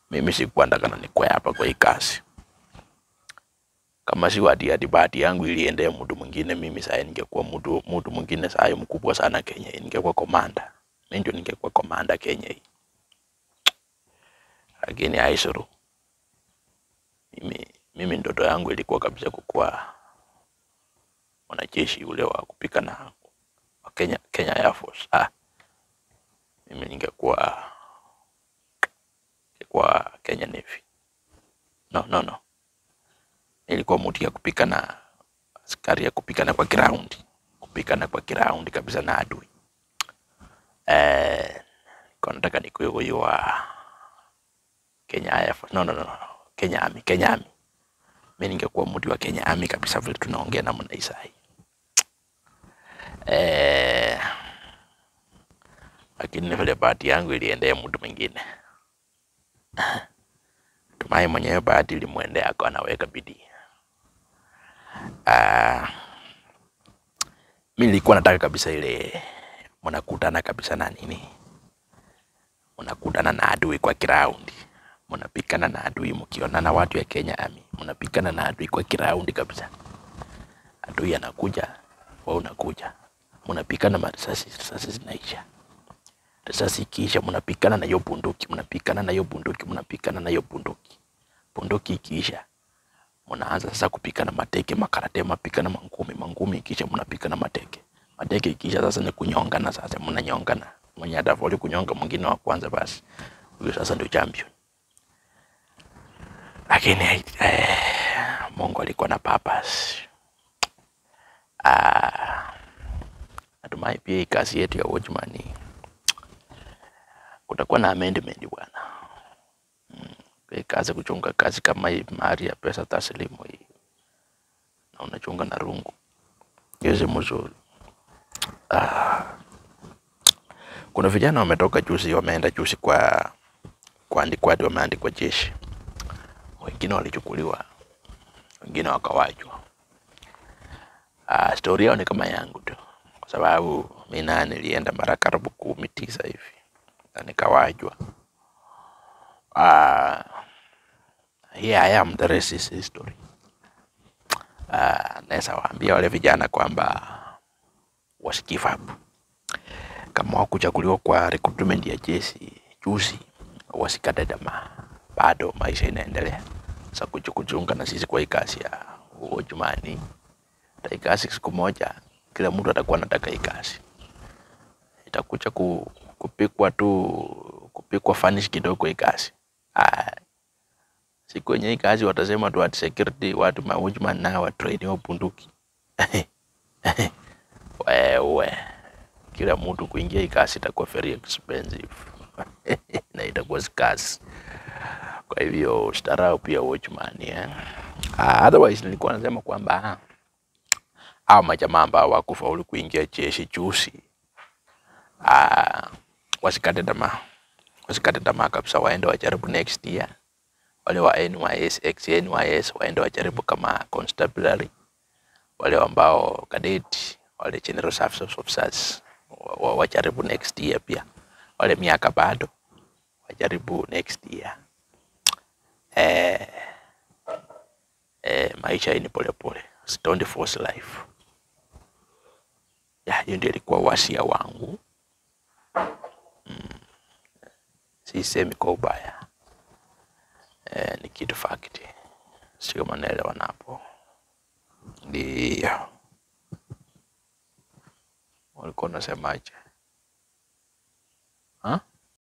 mimi sikuwa ndakana nikwe hapa kwa hii kazi. Kama si wati ati bahati yangu iliendea mtu mwingine, mimi sasa ningekuwa mtu mtu mwingine sasa mkubwa sana Kenya, hii. ningekuwa komanda. Mimi ndio ningekuwa komanda Kenya hii, lakini haisuru. Mimi mimi ndoto yangu ilikuwa kabisa kukuwa mwanajeshi ule wa kupigana wa Kenya, Kenya Air Force. Ah, mimi ningekuwa ningekuwa Kenya Navy. No, no, no. Nilikuwa mtu ya kupigana, askari ya kupigana kwa ground, kupigana kwa ground kabisa na adui. Eh, nilikuwa nataka nikuwe huyo wa Kenya Air Force. No, no, no, no. Kenya Army, Kenya Army. Mimi ningekuwa mtu wa Kenya Army kabisa vile tunaongea namna hii sasa. Eh, lakini vile bahati yangu iliendea mtu mwingine. Tumai mwenyewe bahati ilimwendea ako anaweka bidii. Ah, mi nilikuwa nataka kabisa ile mnakutana kabisa na nini, mnakutana na adui kwa kiraundi, mnapikana na adui mkionana, watu ya Kenya Army, mnapikana na adui kwa kiraundi kabisa. Adui anakuja, wewe unakuja, mnapikana, marisasi risasi zinaisha risasi ikiisha, mnapikana na hiyo bunduki, mnapikana na hiyo bunduki, mnapikana na hiyo bunduki. Bunduki ikiisha, mnaanza sasa kupikana mateke, makarate, mapikana mangumi, mangumi ikiisha, mnapikana mateke, mateke ikiisha, sasa ni kunyongana. Sasa mnanyongana, mwenye atafoli kunyonga mwingine wa kwanza, basi huyo sasa ndio champion. Lakini eh, Mungu alikuwa na purpose. Ah, natumai pia hii kazi yetu ya watchman hii kutakuwa na amendment bwana. Mm, hii kazi kuchunga kazi kama hii mahali ya pesa taslimu hii na unachunga na rungu hizi mzuri. Ah, kuna vijana wametoka juzi, wameenda juzi kwa kuandikwa, hadi wameandikwa jeshi, wengine walichukuliwa, wengine wakawachwa. Ah, stori yao ni kama yangu tu, kwa sababu mi naye nilienda mara karibu kumi tisa hivi na nikawajwa. Ah, here I am, the rest is history. Ah, naweza waambia wale vijana kwamba wasi give up. Kama wakuchaguliwa kwa recruitment ya jeshi juzi, wasikate tamaa, bado maisha inaendelea. Sasa kuchu- kujiunga na sisi kwa hii kazi ya uojumani, hii kazi siku moja kila mtu atakuwa anataka hii kazi, itakuja ku, kupikwa tu kupikwa fanish kidogo hii kazi. Ah, siku yenye hii kazi watasema tu ati security watu maujman na watrainiwa bunduki wewe, kila mtu kuingia hii kazi itakuwa very expensive na itakuwa si kazi. Kwa hivyo starau pia watchman eh. Ah, otherwise nilikuwa nasema kwamba hao majamaa ambao wakufaulu kuingia jeshi juzi ah, wasikate tamaa, wasikate tamaa kabisa, waende wajaribu next year. Wale wa NYS, ex NYS waende wajaribu kama constabulary, wale ambao cadet, wale general service officers wa- wa- wajaribu next year pia, wale miaka bado wajaribu next year. Eh, eh, maisha hii ni polepole, don't force life. Ya, hiyo ndio ilikuwa wasia wangu. Sisemi kwa ubaya eh, ni kitu fact, sio manaelewa napo. Ndio walikuwa unasemaje?